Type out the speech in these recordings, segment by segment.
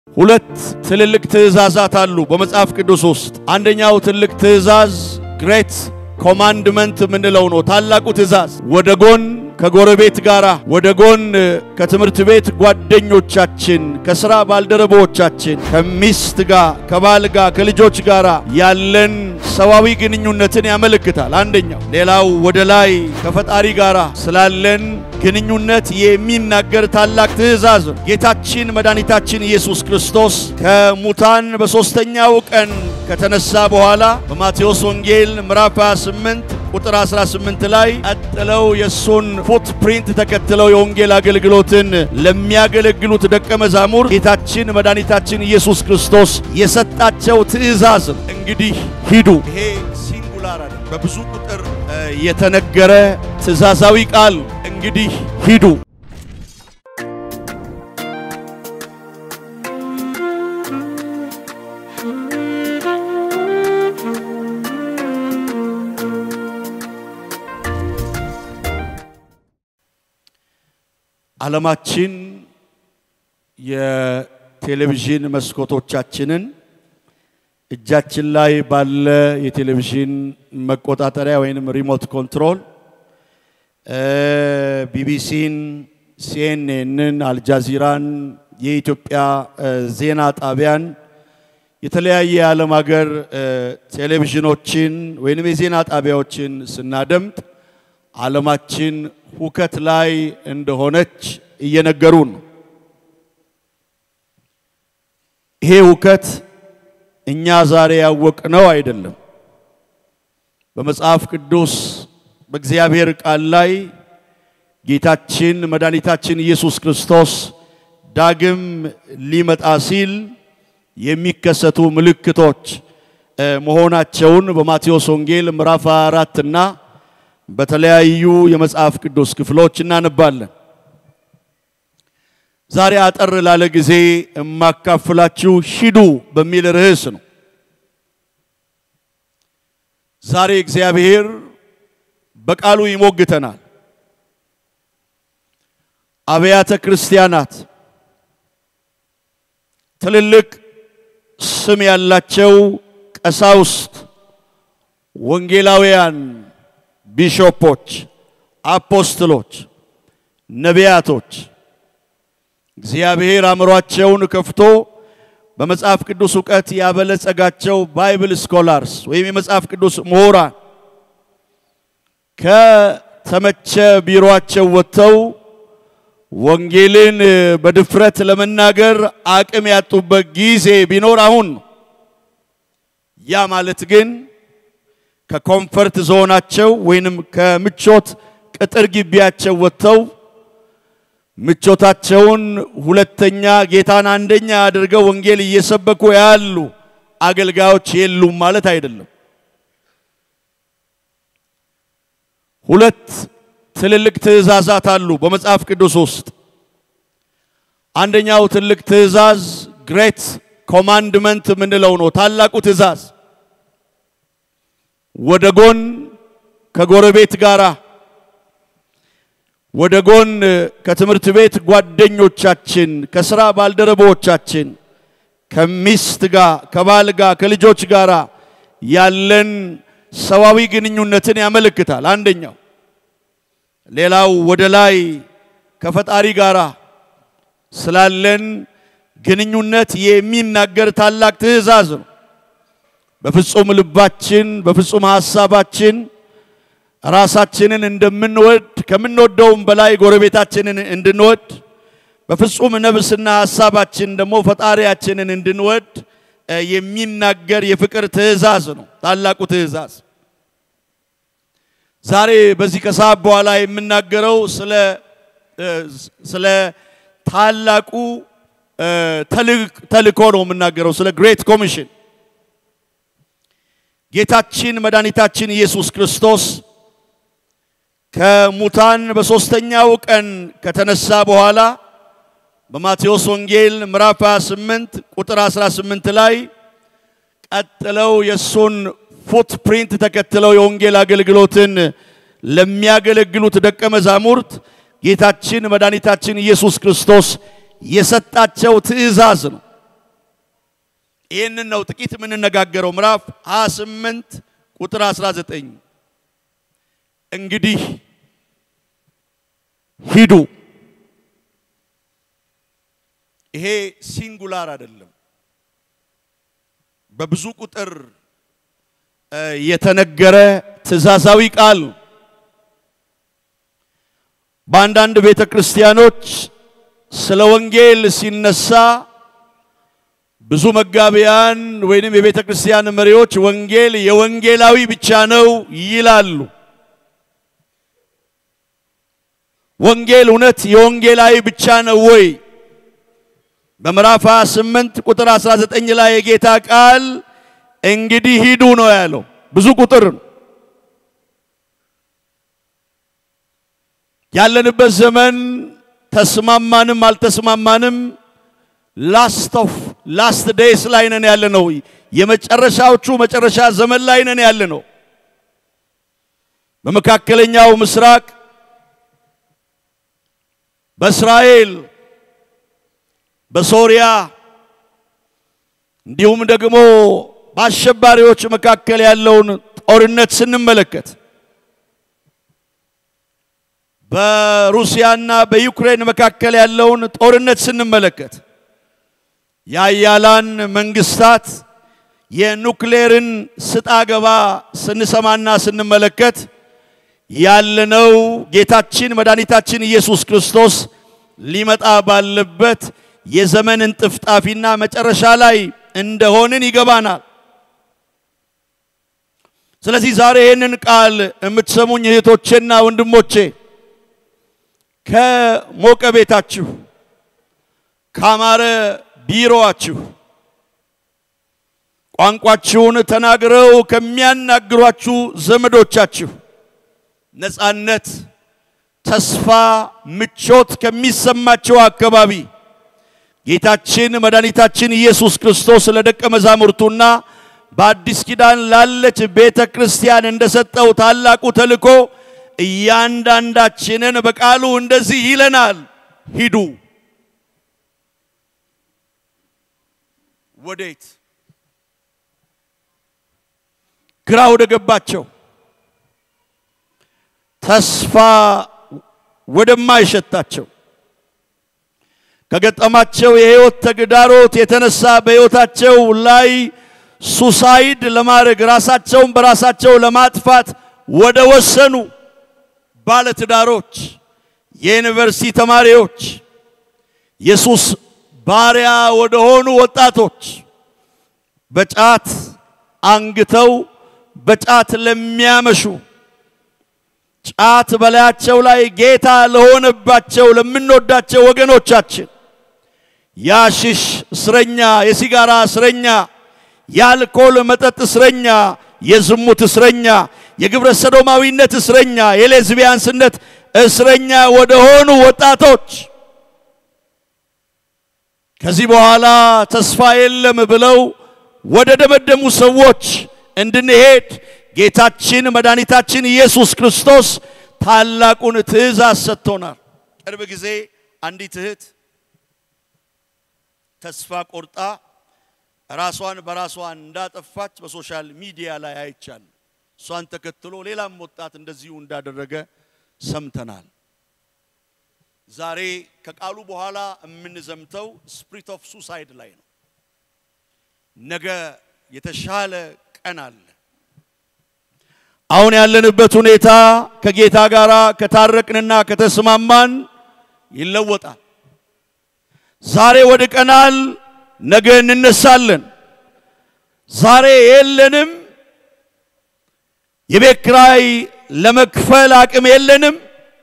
ሁለት ትልልቅ ትእዛዛት አሉ በመጽሐፍ ቅዱስ ውስጥ። አንደኛው ትልቅ ትእዛዝ ግሬት ኮማንድመንት የምንለው ነው። ታላቁ ትእዛዝ ወደ ጎን ከጎረቤት ጋር፣ ወደ ጎን ከትምህርት ቤት ጓደኞቻችን፣ ከሥራ ባልደረቦቻችን፣ ከሚስት ጋር፣ ከባል ጋር፣ ከልጆች ጋር ያለን ሰዋዊ ግንኙነትን ያመለክታል። አንደኛው። ሌላው ወደ ላይ ከፈጣሪ ጋር ስላለን ግንኙነት የሚናገር ታላቅ ትእዛዝ ነው። ጌታችን መድኃኒታችን ኢየሱስ ክርስቶስ ከሙታን በሦስተኛው ቀን ከተነሳ በኋላ በማቴዎስ ወንጌል ምዕራፍ 28 ቁጥር 18 ላይ ቀጥለው የእሱን ፉትፕሪንት ተከትለው የወንጌል አገልግሎትን ለሚያገለግሉት ደቀ መዛሙር ጌታችን መድኃኒታችን ኢየሱስ ክርስቶስ የሰጣቸው ትእዛዝ ነው። እንግዲህ ሂዱ። ይሄ ሲንጉላር በብዙ ቁጥር የተነገረ ትእዛዛዊ ቃል እንግዲህ ሂዱ። ዓለማችን የቴሌቪዥን መስኮቶቻችንን እጃችን ላይ ባለ የቴሌቪዥን መቆጣጠሪያ ወይንም ሪሞት ኮንትሮል ቢቢሲን፣ ሲኤንኤንን፣ አልጃዚራን፣ የኢትዮጵያ ዜና ጣቢያን፣ የተለያየ የዓለም ሀገር ቴሌቪዥኖችን ወይንም የዜና ጣቢያዎችን ስናደምጥ ዓለማችን ሁከት ላይ እንደሆነች እየነገሩን ነው። ይሄ ሁከት እኛ ዛሬ ያወቅነው አይደለም። በመጽሐፍ ቅዱስ በእግዚአብሔር ቃል ላይ ጌታችን መድኃኒታችን ኢየሱስ ክርስቶስ ዳግም ሊመጣ ሲል የሚከሰቱ ምልክቶች መሆናቸውን በማቴዎስ ወንጌል ምዕራፍ 4 እና በተለያዩ የመጽሐፍ ቅዱስ ክፍሎች እናነባለን። ዛሬ አጠር ላለ ጊዜ የማካፍላችሁ ሂዱ በሚል ርዕስ ነው። ዛሬ እግዚአብሔር በቃሉ ይሞግተናል። አብያተ ክርስቲያናት ትልልቅ ስም ያላቸው ቀሳውስት፣ ወንጌላውያን ቢሾፖች፣ አፖስትሎች፣ ነቢያቶች እግዚአብሔር አእምሯቸውን ከፍቶ በመጽሐፍ ቅዱስ እውቀት ያበለጸጋቸው ባይብል ስኮላርስ ወይም የመጽሐፍ ቅዱስ ምሁራን ከተመቸ ቢሮአቸው ወጥተው ወንጌልን በድፍረት ለመናገር አቅም ያጡበት ጊዜ ቢኖር አሁን ነው። ያ ማለት ግን ከኮምፈርት ዞናቸው ወይንም ከምቾት ቅጥር ግቢያቸው ወጥተው ምቾታቸውን ሁለተኛ ጌታን አንደኛ አድርገው ወንጌል እየሰበኩ ያሉ አገልጋዮች የሉም ማለት አይደለም። ሁለት ትልልቅ ትእዛዛት አሉ በመጽሐፍ ቅዱስ ውስጥ። አንደኛው ትልቅ ትእዛዝ ግሬት ኮማንድመንት የምንለው ነው። ታላቁ ትእዛዝ ወደ ጎን ከጎረቤት ጋር፣ ወደ ጎን ከትምህርት ቤት ጓደኞቻችን፣ ከሥራ ባልደረቦቻችን፣ ከሚስት ጋር፣ ከባል ጋር፣ ከልጆች ጋር ያለን ሰዋዊ ግንኙነትን ያመለክታል። አንደኛው። ሌላው ወደ ላይ ከፈጣሪ ጋር ስላለን ግንኙነት የሚናገር ታላቅ ትእዛዝ ነው። በፍጹም ልባችን በፍጹም ሐሳባችን ራሳችንን እንደምንወድ ከምንወደውም በላይ ጎረቤታችንን እንድንወድ በፍጹም ነፍስና ሐሳባችን ደግሞ ፈጣሪያችንን እንድንወድ የሚናገር የፍቅር ትእዛዝ ነው። ታላቁ ትእዛዝ ዛሬ በዚህ ከሰዓት በኋላ የምናገረው ስለ ስለ ታላቁ ተልእኮ ነው የምናገረው፣ ስለ ግሬት ኮሚሽን ጌታችን መድኃኒታችን ኢየሱስ ክርስቶስ ከሙታን በሦስተኛው ቀን ከተነሳ በኋላ በማቴዎስ ወንጌል ምዕራፍ 28 ቁጥር 18 ላይ ቀጥለው የእሱን ፉትፕሪንት ተከትለው የወንጌል አገልግሎትን ለሚያገለግሉት ደቀ መዛሙርት ጌታችን መድኃኒታችን ኢየሱስ ክርስቶስ የሰጣቸው ትእዛዝ ነው። ይህንን ነው ጥቂት የምንነጋገረው። ምዕራፍ 28 ቁጥር 19 እንግዲህ ሂዱ። ይሄ ሲንጉላር አይደለም፣ በብዙ ቁጥር የተነገረ ትእዛዛዊ ቃል ነው። በአንዳንድ ቤተ ክርስቲያኖች ስለ ወንጌል ሲነሳ ብዙ መጋቢያን ወይንም የቤተ ክርስቲያን መሪዎች ወንጌል የወንጌላዊ ብቻ ነው ይላሉ። ወንጌል እውነት የወንጌላዊ ብቻ ነው ወይ? በምዕራፍ 28 ቁጥር 19 ላይ የጌታ ቃል እንግዲህ ሂዱ ነው ያለው። ብዙ ቁጥር ያለንበት ዘመን ተስማማንም አልተስማማንም ላስት ኦፍ ላስት ዴይስ ላይ ነን ያለ ነው። የመጨረሻዎቹ መጨረሻ ዘመን ላይ ነን ያለ ነው። በመካከለኛው ምስራቅ በእስራኤል በሶሪያ እንዲሁም ደግሞ በአሸባሪዎች መካከል ያለውን ጦርነት ስንመለከት በሩሲያና በዩክሬን መካከል ያለውን ጦርነት ስንመለከት የአያላን መንግስታት የኑክሌርን ስጣ ገባ ስንሰማና ስንመለከት ያለነው ጌታችን መድኃኒታችን ኢየሱስ ክርስቶስ ሊመጣ ባለበት የዘመን እንጥፍጣፊና መጨረሻ ላይ እንደሆንን ይገባናል። ስለዚህ ዛሬ ይህንን ቃል የምትሰሙኝ እህቶቼና ወንድሞቼ ከሞቀ ቤታችሁ ካማረ ቢሮአችሁ ቋንቋችሁን ተናግረው ከሚያናግሯችሁ ዘመዶቻችሁ ነፃነት፣ ተስፋ፣ ምቾት ከሚሰማቸው አካባቢ ጌታችን መድኃኒታችን ኢየሱስ ክርስቶስ ለደቀ መዛሙርቱና በአዲስ ኪዳን ላለች ቤተ ክርስቲያን እንደሰጠው ታላቁ ተልእኮ እያንዳንዳችንን በቃሉ እንደዚህ ይለናል፣ ሂዱ። ወዴት? ግራ ወደ ገባቸው ተስፋ ወደማይሸታቸው ከገጠማቸው የህይወት ተግዳሮት የተነሳ በህይወታቸው ላይ ሱሳይድ ለማድረግ ራሳቸውን በራሳቸው ለማጥፋት ወደ ወሰኑ ባለትዳሮች፣ የዩኒቨርሲቲ ተማሪዎች፣ የሱስ ባሪያ ወደ ሆኑ ወጣቶች፣ በጫት አንግተው በጫት ለሚያመሹ ጫት በላያቸው ላይ ጌታ ለሆነባቸው ለምንወዳቸው ወገኖቻችን የአሽሽ እስረኛ፣ የሲጋራ እስረኛ፣ የአልኮል መጠጥ እስረኛ፣ የዝሙት እስረኛ፣ የግብረ ሰዶማዊነት እስረኛ፣ የሌዝቢያንስነት እስረኛ ወደ ሆኑ ወጣቶች ከዚህ በኋላ ተስፋ የለም ብለው ወደ ደመደሙ ሰዎች እንድንሄድ ጌታችን መድኃኒታችን ኢየሱስ ክርስቶስ ታላቁን ትእዛዝ ሰጥቶናል። ቅርብ ጊዜ አንዲት እህት ተስፋ ቆርጣ ራሷን በራሷ እንዳጠፋች በሶሻል ሚዲያ ላይ አይቻል። እሷን ተከትሎ ሌላም ወጣት እንደዚሁ እንዳደረገ ሰምተናል። ዛሬ ከቃሉ በኋላ የምንዘምተው ስፕሪት ኦፍ ሱሳይድ ላይ ነው። ነገ የተሻለ ቀን አለ። አሁን ያለንበት ሁኔታ ከጌታ ጋር ከታረቅንና ከተስማማን ይለወጣል። ዛሬ ወድቀናል፣ ነገ እንነሳለን። ዛሬ የለንም፣ የቤት ኪራይ ለመክፈል አቅም የለንም።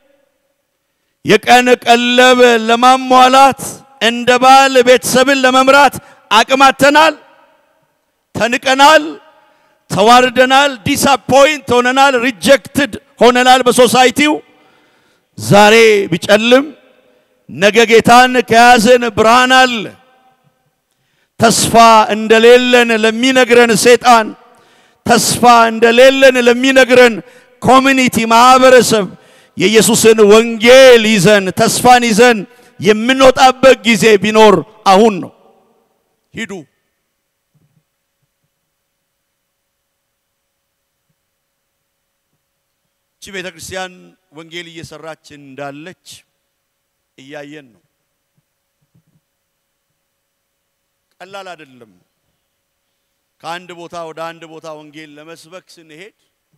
የቀን ቀለብ ለማሟላት እንደ ባል ቤተሰብን ለመምራት አቅም አጥተናል፣ ተንቀናል፣ ተዋርደናል፣ ዲስአፖይንት ሆነናል፣ ሪጀክትድ ሆነናል በሶሳይቲው። ዛሬ ቢጨልም ነገ ጌታን ከያዘን ብርሃን አለ። ተስፋ እንደሌለን ለሚነግረን ሰይጣን፣ ተስፋ እንደሌለን ለሚነግረን ኮሚኒቲ ማህበረሰብ የኢየሱስን ወንጌል ይዘን ተስፋን ይዘን የምንወጣበት ጊዜ ቢኖር አሁን ነው። ሂዱ ቤተ ክርስቲያን ወንጌል እየሰራች እንዳለች እያየን ነው። ቀላል አይደለም። ከአንድ ቦታ ወደ አንድ ቦታ ወንጌል ለመስበክ ስንሄድ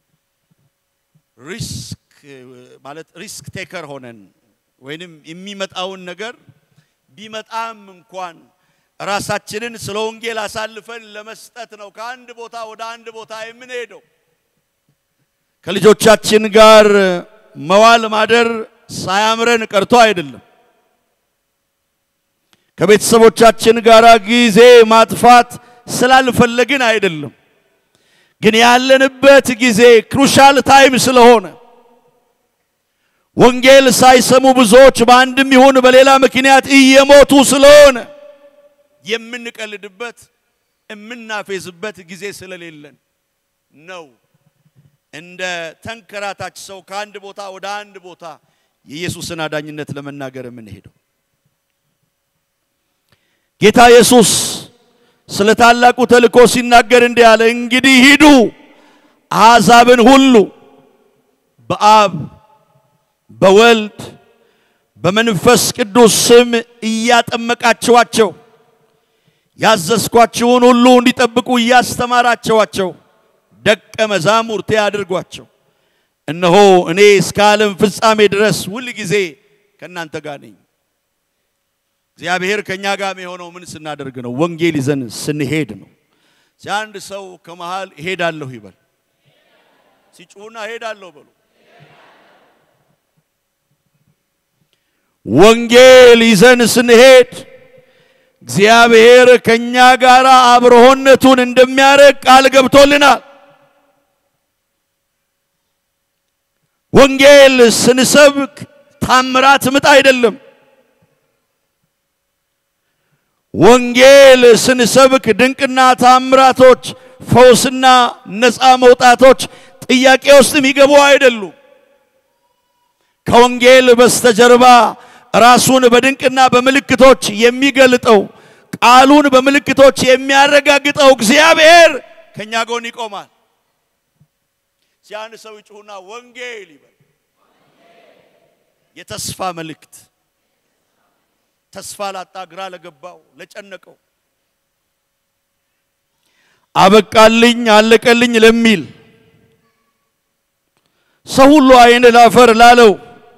ሪስክ ማለት ሪስክ ቴከር ሆነን ወይንም የሚመጣውን ነገር ቢመጣም እንኳን ራሳችንን ስለ ወንጌል አሳልፈን ለመስጠት ነው ከአንድ ቦታ ወደ አንድ ቦታ የምንሄደው። ከልጆቻችን ጋር መዋል ማደር ሳያምረን ቀርቶ አይደለም። ከቤተሰቦቻችን ጋር ጊዜ ማጥፋት ስላልፈለግን አይደለም። ግን ያለንበት ጊዜ ክሩሻል ታይም ስለሆነ ወንጌል ሳይሰሙ ብዙዎች በአንድም ይሁን በሌላ ምክንያት እየሞቱ ስለሆነ የምንቀልድበት የምናፌዝበት ጊዜ ስለሌለን ነው። እንደ ተንከራታች ሰው ከአንድ ቦታ ወደ አንድ ቦታ የኢየሱስን አዳኝነት ለመናገር የምንሄደው። ጌታ ኢየሱስ ስለ ታላቁ ተልእኮ ሲናገር እንዲህ አለ፣ እንግዲህ ሂዱ አሕዛብን ሁሉ በአብ በወልድ በመንፈስ ቅዱስ ስም እያጠመቃችኋቸው ያዘዝኳችሁን ሁሉ እንዲጠብቁ እያስተማራቸዋቸው ደቀ መዛሙርቴ አድርጓቸው። እነሆ እኔ እስከ ዓለም ፍጻሜ ድረስ ሁል ጊዜ ከእናንተ ጋር ነኝ። እግዚአብሔር ከእኛ ጋር የሆነው ምን ስናደርግ ነው? ወንጌል ይዘን ስንሄድ ነው። አንድ ሰው ከመሃል እሄዳለሁ ይበል። ሲጩሁና እሄዳለሁ በሉ። ወንጌል ይዘን ስንሄድ እግዚአብሔር ከኛ ጋር አብሮነቱን እንደሚያደርግ ቃል ገብቶልናል። ወንጌል ስንሰብክ ታምራት ምጥ አይደለም። ወንጌል ስንሰብክ ድንቅና ታምራቶች፣ ፈውስና ነፃ መውጣቶች ጥያቄ ውስጥ የሚገቡ አይደሉም። ከወንጌል በስተጀርባ ራሱን በድንቅና በምልክቶች የሚገልጠው ቃሉን በምልክቶች የሚያረጋግጠው እግዚአብሔር ከኛ ጎን ይቆማል። ሲያን ሰው ይጩሁና ወንጌል ይበል። የተስፋ መልእክት ተስፋ ላጣ፣ ግራ ለገባው፣ ለጨነቀው አበቃልኝ አለቀልኝ ለሚል ሰው ሁሉ አይን ላፈር ላለው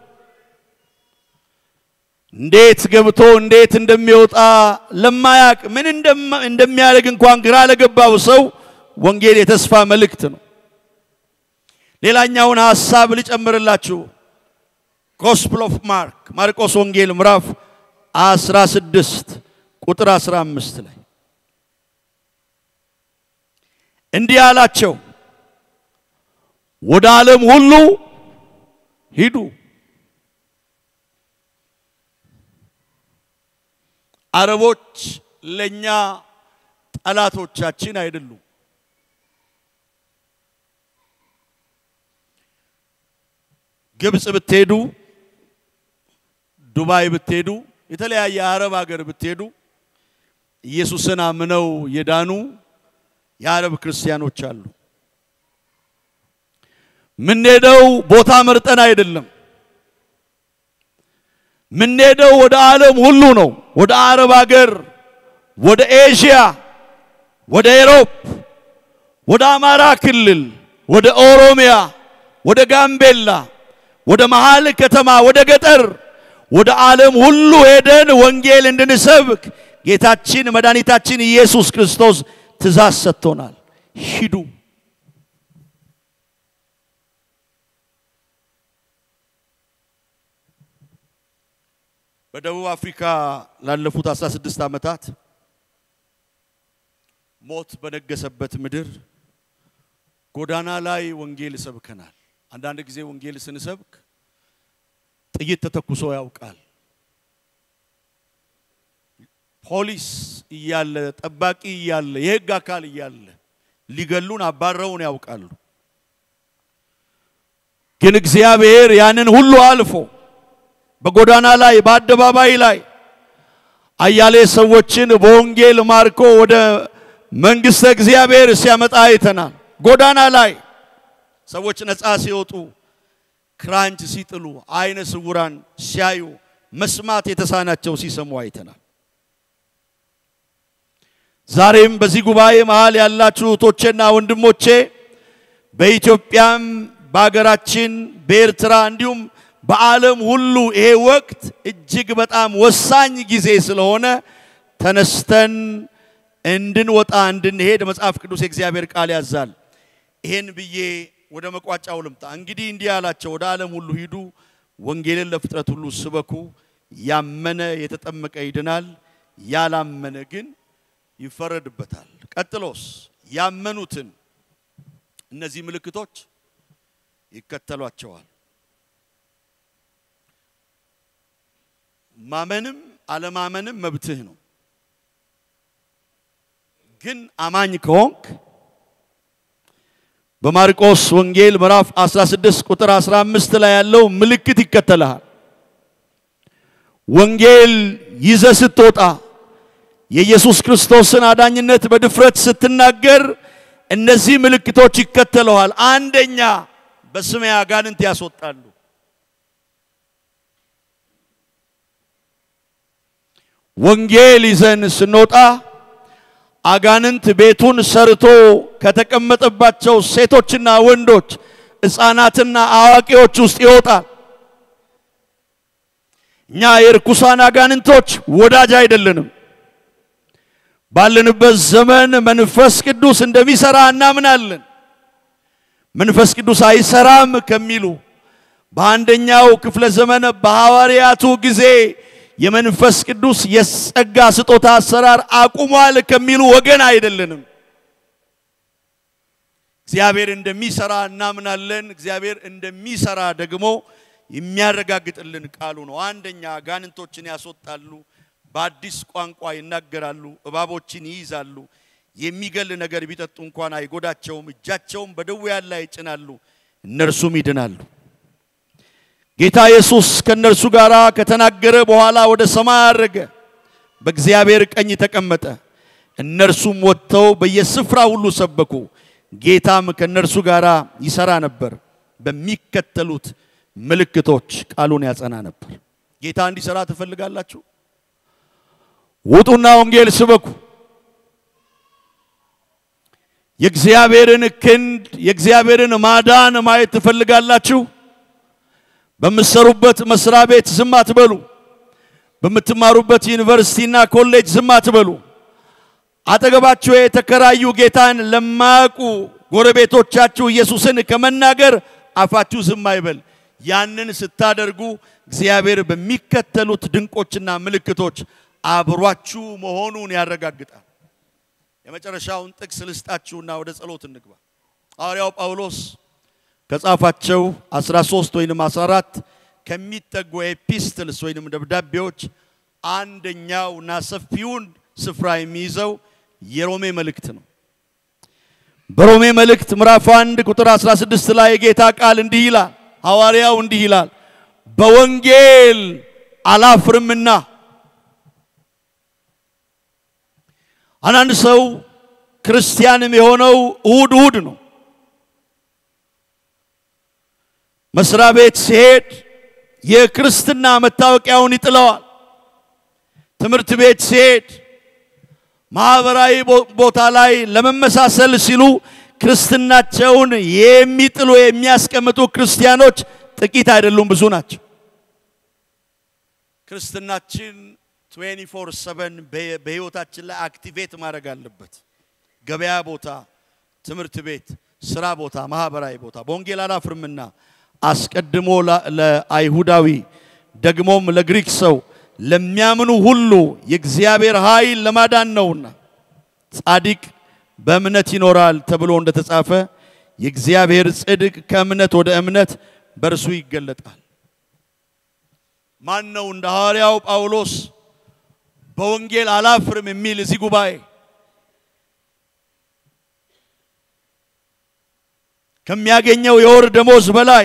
እንዴት ገብቶ እንዴት እንደሚወጣ ለማያቅ ምን እንደሚያደርግ እንኳን ግራ ለገባው ሰው ወንጌል የተስፋ መልእክት ነው። ሌላኛውን ሐሳብ ልጨምርላችሁ። ጎስፕል ኦፍ ማርክ ማርቆስ ወንጌል ምዕራፍ 16 ቁጥር 15 ላይ እንዲህ አላቸው፣ ወደ ዓለም ሁሉ ሂዱ አረቦች ለኛ ጠላቶቻችን አይደሉም። ግብፅ ብትሄዱ፣ ዱባይ ብትሄዱ፣ የተለያየ አረብ ሀገር ብትሄዱ ኢየሱስን አምነው የዳኑ የአረብ ክርስቲያኖች አሉ። ምንሄደው ቦታ መርጠን አይደለም። ምንሄደው ወደ ዓለም ሁሉ ነው። ወደ አረብ ሀገር፣ ወደ ኤዥያ፣ ወደ ኤሮፕ፣ ወደ አማራ ክልል፣ ወደ ኦሮሚያ፣ ወደ ጋምቤላ፣ ወደ መሃል ከተማ፣ ወደ ገጠር፣ ወደ ዓለም ሁሉ ሄደን ወንጌል እንድንሰብክ ጌታችን መድኃኒታችን ኢየሱስ ክርስቶስ ትእዛዝ ሰጥቶናል። ሂዱ። በደቡብ አፍሪካ ላለፉት 16 ዓመታት ሞት በነገሰበት ምድር ጎዳና ላይ ወንጌል ሰብከናል። አንዳንድ ጊዜ ወንጌል ስንሰብክ ጥይት ተተኩሶ ያውቃል። ፖሊስ እያለ ጠባቂ እያለ የሕግ አካል እያለ ሊገሉን አባረውን ያውቃሉ። ግን እግዚአብሔር ያንን ሁሉ አልፎ በጎዳና ላይ በአደባባይ ላይ አያሌ ሰዎችን በወንጌል ማርኮ ወደ መንግሥተ እግዚአብሔር ሲያመጣ አይተናል። ጎዳና ላይ ሰዎች ነፃ ሲወጡ፣ ክራንች ሲጥሉ፣ አይነ ስውራን ሲያዩ፣ መስማት የተሳናቸው ሲሰሙ አይተናል። ዛሬም በዚህ ጉባኤ መሃል ያላችሁ እህቶቼና ወንድሞቼ በኢትዮጵያም በሀገራችን በኤርትራ እንዲሁም በዓለም ሁሉ ይሄ ወቅት እጅግ በጣም ወሳኝ ጊዜ ስለሆነ ተነስተን እንድንወጣ እንድንሄድ መጽሐፍ ቅዱስ የእግዚአብሔር ቃል ያዛል። ይሄን ብዬ ወደ መቋጫው ልምጣ። እንግዲህ እንዲህ አላቸው፣ ወደ ዓለም ሁሉ ሂዱ፣ ወንጌልን ለፍጥረት ሁሉ ስበኩ። ያመነ የተጠመቀ ይድናል፣ ያላመነ ግን ይፈረድበታል። ቀጥሎስ ያመኑትን እነዚህ ምልክቶች ይከተሏቸዋል። ማመንም አለማመንም መብትህ ነው። ግን አማኝ ከሆንክ በማርቆስ ወንጌል ምዕራፍ 16 ቁጥር 15 ላይ ያለው ምልክት ይከተልሃል። ወንጌል ይዘ ስትወጣ የኢየሱስ ክርስቶስን አዳኝነት በድፍረት ስትናገር እነዚህ ምልክቶች ይከተለዋል። አንደኛ በስሜ አጋንንት ያስወጣሉ። ወንጌል ይዘን ስንወጣ አጋንንት ቤቱን ሰርቶ ከተቀመጠባቸው ሴቶችና ወንዶች ሕፃናትና አዋቂዎች ውስጥ ይወጣል። እኛ የርኩሳን አጋንንቶች ወዳጅ አይደለንም። ባለንበት ዘመን መንፈስ ቅዱስ እንደሚሰራ እናምናለን። መንፈስ ቅዱስ አይሰራም ከሚሉ በአንደኛው ክፍለ ዘመን በሐዋርያቱ ጊዜ የመንፈስ ቅዱስ የጸጋ ስጦታ አሰራር አቁሟል ከሚሉ ወገን አይደለንም። እግዚአብሔር እንደሚሰራ እናምናለን። እግዚአብሔር እንደሚሰራ ደግሞ የሚያረጋግጥልን ቃሉ ነው። አንደኛ አጋንንቶችን ያስወጣሉ፣ በአዲስ ቋንቋ ይናገራሉ፣ እባቦችን ይይዛሉ፣ የሚገል ነገር ቢጠጡ እንኳን አይጎዳቸውም፣ እጃቸውም በድውያን ላይ ይጭናሉ፣ እነርሱም ይድናሉ። ጌታ ኢየሱስ ከእነርሱ ጋር ከተናገረ በኋላ ወደ ሰማይ አረገ፣ በእግዚአብሔር ቀኝ ተቀመጠ። እነርሱም ወጥተው በየስፍራ ሁሉ ሰበኩ። ጌታም ከእነርሱ ጋር ይሰራ ነበር፣ በሚከተሉት ምልክቶች ቃሉን ያጸና ነበር። ጌታ እንዲሰራ ትፈልጋላችሁ? ውጡና ወንጌል ስበኩ። የእግዚአብሔርን ክንድ የእግዚአብሔርን ማዳን ማየት ትፈልጋላችሁ? በምትሰሩበት መስሪያ ቤት ዝም አትበሉ። በምትማሩበት ዩኒቨርሲቲና ኮሌጅ ዝም አትበሉ። አጠገባችሁ የተከራዩ ጌታን ለማያውቁ ጎረቤቶቻችሁ ኢየሱስን ከመናገር አፋችሁ ዝም አይበል። ያንን ስታደርጉ እግዚአብሔር በሚከተሉት ድንቆችና ምልክቶች አብሯችሁ መሆኑን ያረጋግጣል። የመጨረሻውን ጥቅስ ልስጣችሁና ወደ ጸሎት እንግባ። ሐዋርያው ጳውሎስ ከጻፋቸው 13 ወይንም 14 ከሚጠጉ ኤፒስትልስ ወይንም ደብዳቤዎች አንደኛውና ሰፊውን ስፍራ የሚይዘው የሮሜ መልእክት ነው። በሮሜ መልእክት ምዕራፍ 1 ቁጥር 16 ላይ የጌታ ቃል እንዲህ ይላል። ሐዋርያው እንዲህ ይላል፣ በወንጌል አላፍርምና። አንዳንድ ሰው ክርስቲያንም የሆነው እሁድ እሁድ ነው። መስሪያ ቤት ሲሄድ የክርስትና መታወቂያውን ይጥለዋል። ትምህርት ቤት ሲሄድ ማህበራዊ ቦታ ላይ ለመመሳሰል ሲሉ ክርስትናቸውን የሚጥሉ የሚያስቀምጡ ክርስቲያኖች ጥቂት አይደሉም፣ ብዙ ናቸው። ክርስትናችን 24/7 በህይወታችን ላይ አክቲቬት ማድረግ አለበት። ገበያ ቦታ፣ ትምህርት ቤት፣ ስራ ቦታ፣ ማህበራዊ ቦታ በወንጌል አላፍርምና አስቀድሞ ለአይሁዳዊ ደግሞም ለግሪክ ሰው ለሚያምኑ ሁሉ የእግዚአብሔር ኃይል ለማዳን ነውና ጻድቅ በእምነት ይኖራል ተብሎ እንደተጻፈ የእግዚአብሔር ጽድቅ ከእምነት ወደ እምነት በእርሱ ይገለጣል። ማን ነው እንደ ሐዋርያው ጳውሎስ በወንጌል አላፍርም የሚል እዚህ ጉባኤ? ከሚያገኘው የወር ደሞዝ በላይ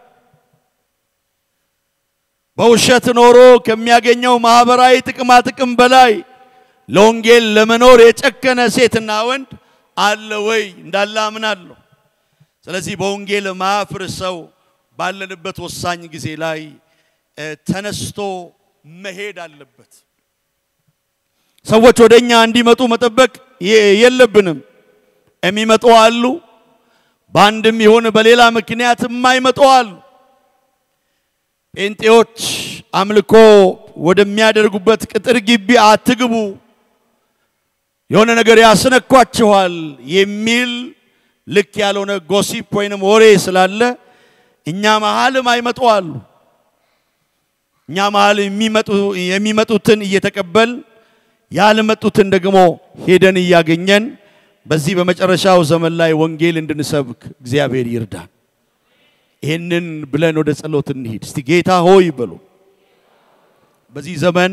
በውሸት ኖሮ ከሚያገኘው ማህበራዊ ጥቅማ ጥቅም በላይ ለወንጌል ለመኖር የጨከነ ሴትና ወንድ አለ ወይ? እንዳለ አምናለሁ። ስለዚህ በወንጌል ማያፍር ሰው ባለንበት ወሳኝ ጊዜ ላይ ተነስቶ መሄድ አለበት። ሰዎች ወደ እኛ እንዲመጡ መጠበቅ የለብንም። የሚመጡ አሉ፣ በአንድም ይሁን በሌላ ምክንያት የማይመጡ አሉ። ጴንጤዎች አምልኮ ወደሚያደርጉበት ቅጥር ግቢ አትግቡ፣ የሆነ ነገር ያስነኳችኋል የሚል ልክ ያልሆነ ጎሲፕ ወይንም ወሬ ስላለ እኛ መሃልም አይመጡ አሉ። እኛ መሃል የሚመጡትን እየተቀበል ያልመጡትን ደግሞ ሄደን እያገኘን በዚህ በመጨረሻው ዘመን ላይ ወንጌል እንድንሰብክ እግዚአብሔር ይርዳን። ይህንን ብለን ወደ ጸሎት እንሂድ። እስቲ ጌታ ሆይ በሉ። በዚህ ዘመን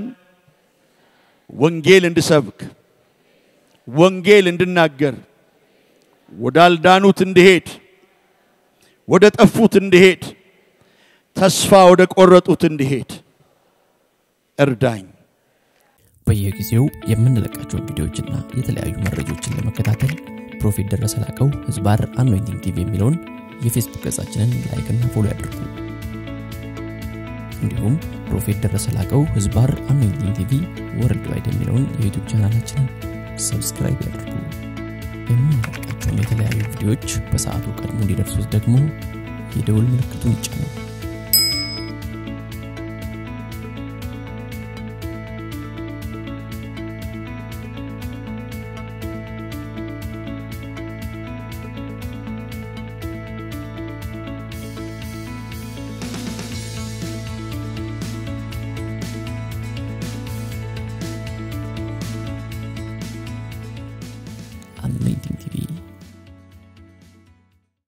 ወንጌል እንድሰብክ፣ ወንጌል እንድናገር፣ ወዳልዳኑት እንድሄድ፣ ወደ ጠፉት እንድሄድ፣ ተስፋ ወደ ቆረጡት እንድሄድ እርዳኝ። በየጊዜው የምንለቃቸውን ቪዲዮዎችና የተለያዩ መረጃዎችን ለመከታተል ፕሮፌት ደረሰ ላቀው ህዝባር አኖይንቲንግ ቲቪ የሚለውን የፌስቡክ ገጻችንን ላይክና ፎሎ ያድርጉ። እንዲሁም ፕሮፌት ደረሰ ላቀው ህዝባር አኖይንቲንግ ቲቪ ወርልድ ዋይድ የሚለውን የዩቱብ ቻናላችንን ሰብስክራይብ ያድርጉ። የምንለቃቸውን የተለያዩ ቪዲዮዎች በሰዓቱ ቀድሞ እንዲደርሱት ደግሞ የደውል ምልክቱን ይጫኑ። anointing TV